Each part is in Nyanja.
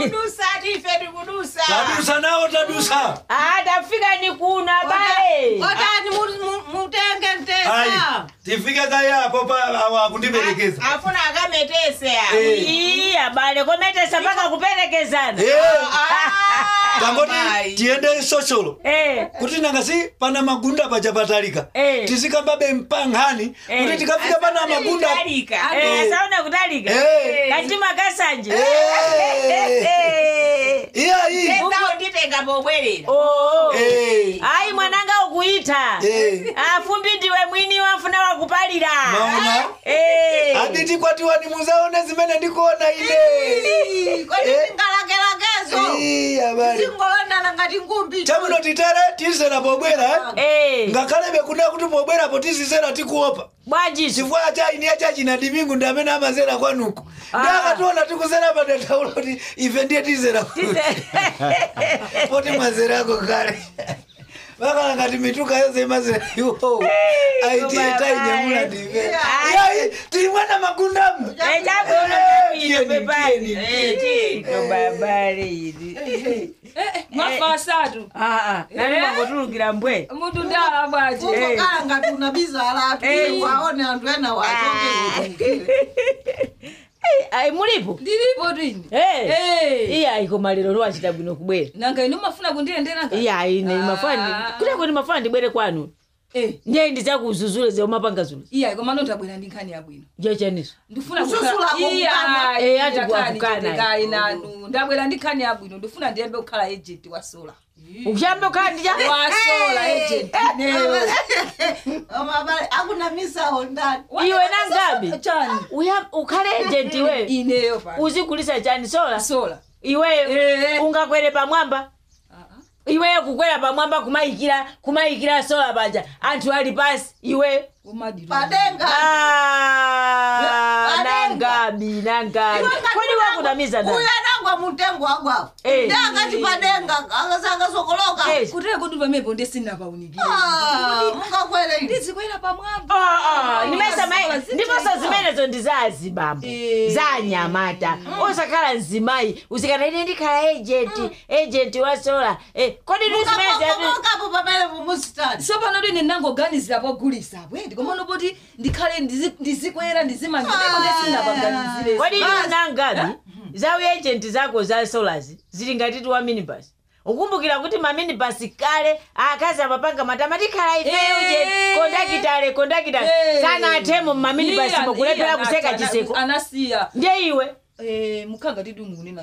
kudusa tife tikudusa tadusa nawo tadusa Ah, tafika ni kuno abale otani mu- mu- mutenge ayi mtesa tifike kayapo pa akundiperekeza afuna akametese ya Eh. Ii, abale kometesa mpaka kuperekezana Eh, Ah, tangoti mai. tiende socholo Eh, kuti nangasi pana magunda pachapatalika Eh. tizikambabe mpanghani Eh. kuti tikafika pana magunda Kutalika. eh, Eh. sauna kutalika Eh. katima kasanje Eh. Eh. iyayi Tesa unditenga pobwerera Oh. Eh. ayi mwananga ukuita Eh. afumbi ndiwe mwini wafuna wakupalira maona Eh. aditi kwatiwani muzaone zimene ndikuona ine kodi Eh. tingalakelakezo Ii, abale tingolondana ngati ngumbi chamuno titere tizera pobwera eh? Eh. ngakhalebe kuna kuti pobwerapo tizizera tikuopa bwanjiso chifukwa chaini achachina dimingu ndi amene amazera kwanuko ndi akationa tikuzera padataulo kuti ife ndiye tizera kuti poti mwazerako kale vakala ngati mituka yonse imazera iwo aitiye tainyamula ndife yayi tilimwana magundamu babale ili mwafa asatu nani mangotulukira mbwe mutu ndala bwaje kukala ngati unabizala atu Eh. waone anthu ena wachoke ayi mulipo ndilipo twini Eh. Eh. iya ayiko malero lwachita bwino kubwera nanga inu mafuna kundiyenderanga iya ayi ine Ah. mafani kuteko ndimafana ndibwere kwanu Eh, ndiye ndizakuzuzule zeumapanga zulu iya koma nondabwera ndi nkhani yabwino jechaniso ndifuna Kususula kukhala- Iya, kukana. Eh, ati iya, kani, kukana. chitekayi nanu ndabwera ndi nkhani yabwino ndifuna ndiyembe kukhala agent wa sola ukuyambe ukhandija wa sola agent neyo amabale akunamisawo ndani iwe nangabi chani Uya- ukhale ejenti iwe ineyo pa uzigulisa chani sola sola iweyo Eh. ungakwere pamwamba Ah, ah. iweyo kukwera pamwamba kumayikira kumayikira sola paja anthu ali pasi iwe umadiro padenga Ah, Padenga. nangabi nangabi kodi wakunamiza uyu ndani anagwa mutengo wagwawo Eh. ndi akati padenga akasakasokoloka Eh. kutera kuti pamepo ndisinapaunikire mungakwere ine ndizikwera pamwamba Ah, ah, nimesa Sola mai zitenga. ndiponso zimenezo ndi za azibambo Eh. za anyamata osakhala mzimayi usikana ine ndikhala ejenti ejenti wa sola Eh, kodi ndi zimenezi mukapo pamene mumusitani sopano tine nangoganizira pogulisa bwendi komano poti ndikhale ndizi- ndizikwera ndizimangireko ndesinapaganizire kodi ndi nangabi za ujenti zako za solas zili ngati wa minibus ukumbukira kuti ma minibus kale akazi amapanga matama tikhala ife Eh. ujenti kondakitale kondakitale Eh. sana atemo mu maminibus Iya, mukulephera iya, kuseka ana- chiseko anasiya ndiye iwe Eh, mukhanga tidungunena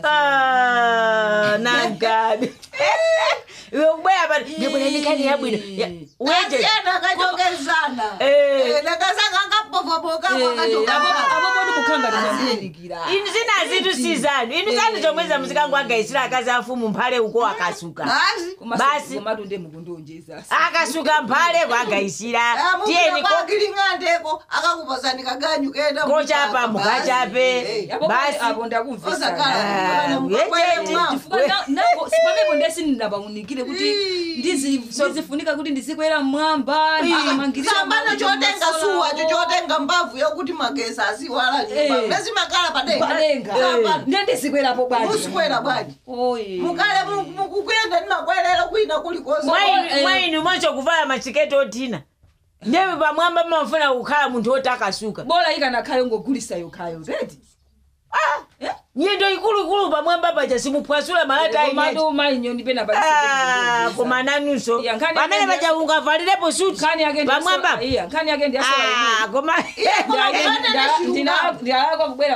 Ah, nangabi iwe kubwera pano ndibwera ndikhani yabwino Ya, uwejenti asiyena akachokezana Eh. nakasaka akapofopokapo apo poti mukhanga tinandiyirikira inu zina zitu si zanu inu zanu zomwe za mzikangu agaisira akazi afumu mphale uko akasuka basi Basi. komatu nde mukundonjeza akasuka mphale kwagaisira tiyeni ko kwakiling'andeko akakupasani kaganyu kenda kochapa mukachape basi apo ndakumvesana Ah, ujenti. pamepo ndesinapaunikire kuti ndizi- ndizifunika kuti ndizikwera mmwamba ndikamangirira sambano mawuja chotenga mmasola. suwacho chotenga mbavu yokuti magesa asiwala Eh. nyumba mezimakala padenga padenga Sambano. nde ndizikwerapo bwanji musikwera bwanji Oye. mukale mu- mukukuyenda ndimakwerera kwina kulikonse mwainu eh. mwainu mwacho kuvala machiketi otina ndewe pamwamba mmafuna kukhala munthu woti akasuka bola ikanakhale ngogulisa yokhayo zedi nyendo ikuluikulu pamwamba paja simuphwasula malata ainyeji komatu mainyoni pena Ah, koma nanunso Iya, nkhani pamene yake paja ungavalirepo suti nkhani yake pamwamba nkhani yake ndi asola Ah, koma ndinalakwa kubwera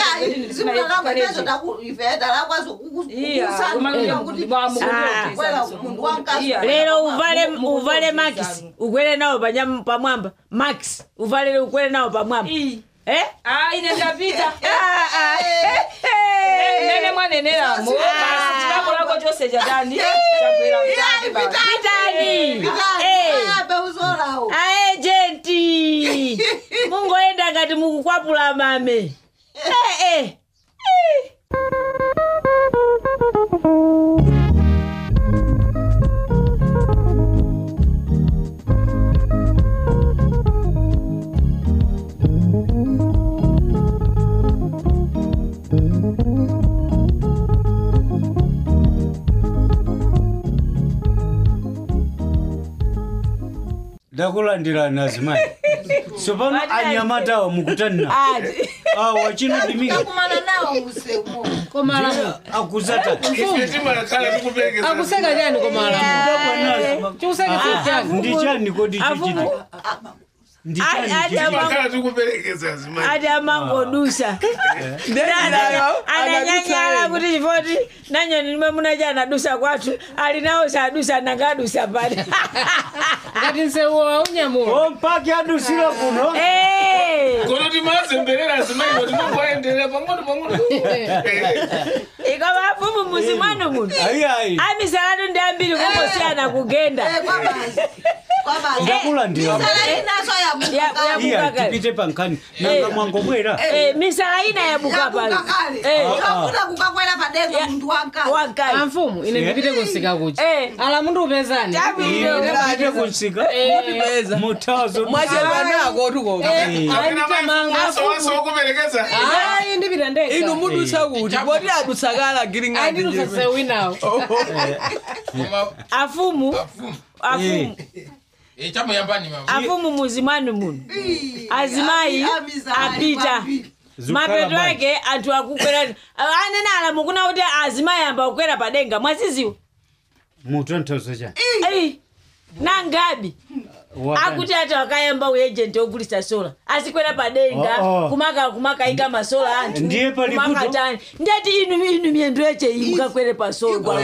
lero uvale uvale max ukwere nawo panyam- pamwamba max uvale ukwere nawo pamwamba eh ine ndapita Ah, ah. nene mwaneneramo chilakolako chose chatani chakwera pitani aejenti mungoenda ngati mukukwapula mame eh, eh. ndakulandirani azimayi tsopano anyamatawo mukutanina ati awa chino dimika takumana nawo musemo komalamu akuzata ife timakhala tikuperekeza akuseka chani komalamu chikuseka chani ndichani kodi Afumu. chichiti ndichani Ati- chichiti? ati- timakhala tikuperekeza azimayi ati amangodusa ananyanyala kuti chifoti nanyoni nimwe munaja anadusa kwathu alinawo sadusa nangadusa pale ngati nsewu waunyamula ompaki adusira kuno Eh, kono timazemberera azimayi timangoaenderera pang'ono pang'ono ikoma afumu muzi mwanu muno ayiayi amisalatu ndi ambiri kungosiyana kugenda kwabazi kwabazi ndakulandira misala inaso Ya- yabuka ya- iya Bukakale. tipite pankani nanga mwangobwera Eh, misala ina yabuka pale kale Eh. twakuda kukakwera padenga munthu wankale wakale amfumu ine ndipite kunsika kuchi Eh. ala mundu upezani Tabwino. tipite kunsika mutazo mwachedwa nako tukoma kapena maso waso wokuperekeza ayi ndipita ndeka inu mudutsa kuti poti adutsakala ayi giring'ati ndidutsa sewu inawo afumu afumu chamuyambani mama afumu muzi mwanu muno azimayi apita mapeto ake anthu akukwera anene alamu kuna kuti azimayi amba kukwera padenga mwaziziwa mutonthozo chani Ei, nangabi akuti ati akayamba uejenti ogulisa sola azikwera padenga Oh, oh. kumaka kumakayika masola anthu Ndiye pali vuto. kumakatani ndati inu inu miyendo yache iyi mukakwere pasola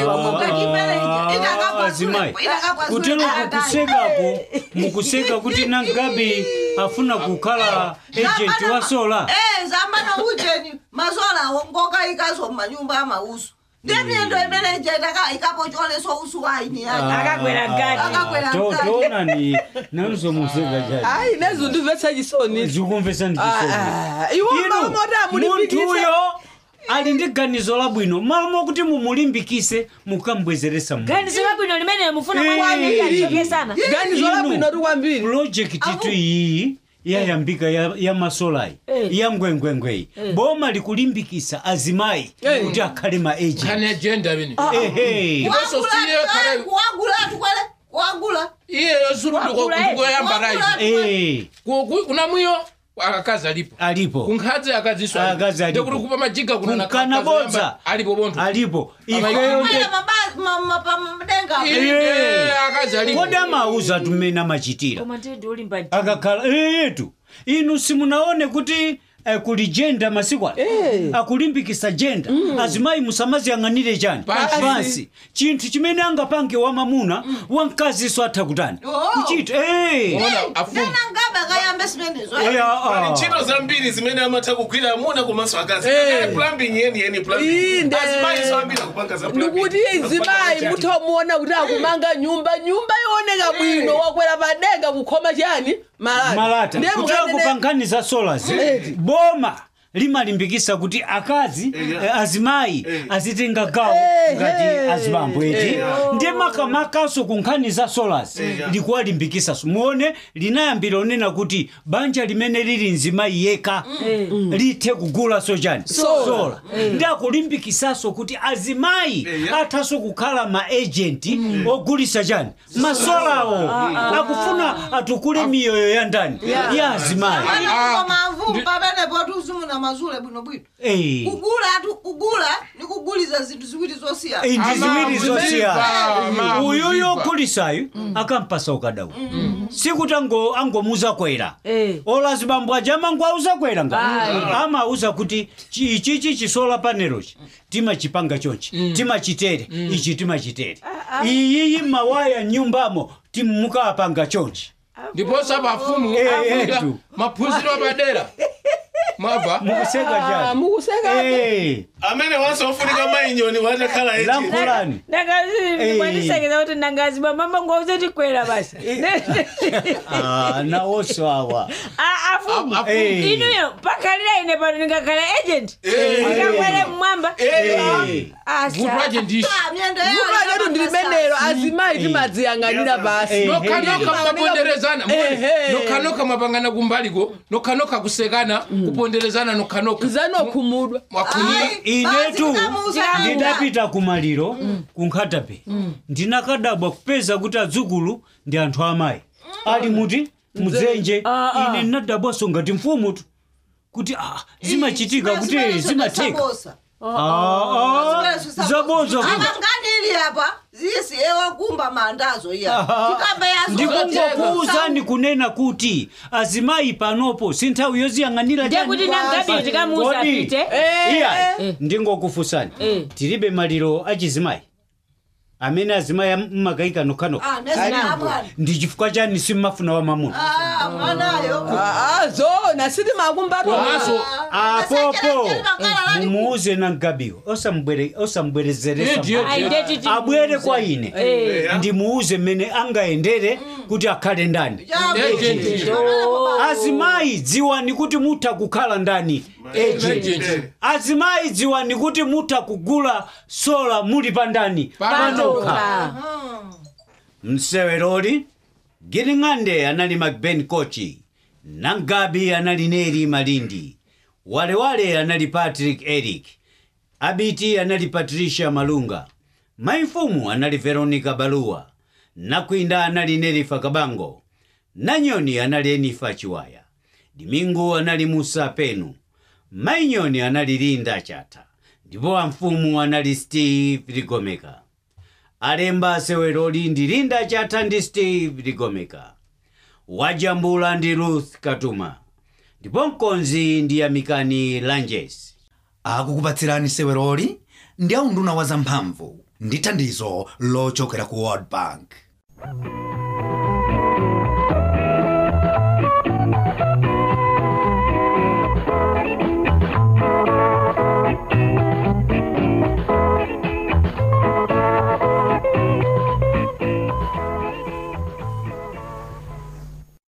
azimayi kutero kukusekako mukuseka kuti nangabe afuna kukhala agent wa sola zambana ujeni masola ngokayikaso mumanyumba amausu ndiye miyendo imene jetaka ikapo choleso usu waini yake akakwera gadi Akakwera To- mkati. toonani nanso museka chani ayi nezo ndimvetsa chisoni zikumvesa Ah, ndichisoni ah, iwo inu mamota munthu mulimbikitsa uyo ali ndi ganizo labwino malo mokuti mumulimbikise mukambwezeresa mu ganizo labwino limene mufuna Eh. mwanyachokesana ganizo labwino tikwambiri project tu iyi yayambika ya, ya masolayi Eh. ya ngwengwengweyi boma likulimbikisa azimayi Eh. kuti akhale ma agent kani agenda bini ehe Ndiponso siye kale kuwagula tukwele kuwagula iyeyo zulu Wakula, eh. ndikoyamba live Eh, kuna mwiyo akazi alipo alipo kunkhazi akaziso Akazi alipo. ndekuti kupa majiga kuna na Kunkana akazi bodza. oyamba alipo bonthu alipo Ama- ifeyo nde madenga Inde akazi alipo kodi amauza tumene amachitira koma ndidi ulimba akakhala eyetu inu simunaone kuti eh, kuli jenda masiku ano akulimbikisa jenda azimayi musamaziyang'anire chani Pansi. pansi chinthu chimene angapange wamamuna wamkaziso atha kutani Oh. kuchita eh. ona afumu nanangabe akayambe simenezo Eh, ah, pali ah. ntchito zambiri zimene amatha kugwira amuna komanso akazi Eh. Kale plumbing yeni yeni plumbing Inde. azimayi so ambiri akupanga za plumbing. ndikuti izimayi muthamuona kuti akumanga nyumba nyumba yooneka bwino wakwera padenga kukhoma chani malata Ndiye kutera mukanene- kupankhani za solas boma limalimbikisa kuti akazi eh, azimayi azitenga gawo ngati azibambo eti ndiye makamakaso ku nkhani za solas likuwalimbikisa muone linayambira onena kuti banja limene lili mzimayi yekha lithe kugulaso chani sola ndi akulimbikisaso kuti azimayi athaso kukhala ma agenti ogulisa chani masolawo akufuna atukule miyoyo ya ndani ya azimayi mavumu pamenepo tuzimuna mazule bwinobwino Eh. kugula tu kugula ni kuguliza zinthu ziwiri zosiyana ndi ziwiri zosiyana Ama- uyuyo ogulisayo akampasa ukadawu sikuti ango- angomuza kwera Eh. ola zibambo aja amango auza kwera nga amauza kuti chi- ichichi chisola panelochi timachipanga chonchi timachitere ichi timachitere iyiyi mawaya nyumbamo timukapanga chonchi ndiponso apafumu Eh, afunda etu. maphunziro apadera mwabva mukuseka chani mukuseka Eh, amene wanso ofunika mayinyoni watakhala agent. lankhulani Eh. ndakazikwandisekeza kuti nangazibwa mama ngwauze tikwera basi Ah, nawonso awa Ah, afumu Afu- Eh. inuyo pakhalira ine pano ndingakhala agent ndikakwere mmwamba Eh. vutwaje ndiso Ah, myendo vuto letu ndilimenelo azimayi Eh. timadziyang'anira basi Eh. nokhanoka mmaponderezana Ehe. nokhanoka mapangana kumbaliko nokhanoka kusekana kuponderezana nokhanoka zanokhumudwa mwakhumira inetu Zikamuza ndidapita kumaliro kunkhatape ndinakadabwa kupeza kuti adzukulu ndi anthu amayi ali muti mudzenje Ah, ah. ine ndinadabwaso ngati mfumu tu kuti ah, zimachitika kuti zimatheka Sabosa. Ah, ah, zaboza kuti akanganili apa zisi ewakumba mandazo iya tikambe yazo ndikungokuwuzani kunena kuti azimayi panopo si nthawi yoziyang'anira ndiye kuti nangabi tikamuuza Kodi? apite iya ndingokufunsani Eh. tilibe maliro achizimayi amene azimayi mmakayika nokhanokha ndi chifukwa chani simmafuna wa mamuna mwanayo Ah, zona siti makumbatu komanso apopo mumuuze nangabiwo osambwerezeresa Ndiye, ndiye. Ayi, ndiye titi- abwere kwa ine Eh. ndimuuze mmene angayendere kuti akhale ndani Agent. azimayi dziwani kuti mutha kukhala ndani agent Agent. azimayi dziwani kuti mutha kugula sola muli pandani Panokha. mseweroli giring'ande anali macben kochi nangabi anali neri malindi walewale anali patrick eric abiti anali patricia malunga maimfumu anali veronica baluwa nakwinda anali nerifa kabango nanyoni anali enifa chiwaya dimingu anali musa penu mainyoni anali linda chata ndipo amfumu anali steve ligomeka alemba seweroli ndi linda chata ndi steve ligomeka wajambula ndi ruth katuma ndipo mkonzi ndi amikani lanjes akukupatsirani seweroli ndi aunduna wa zamphamvu ndi thandizo lochokera ku world bank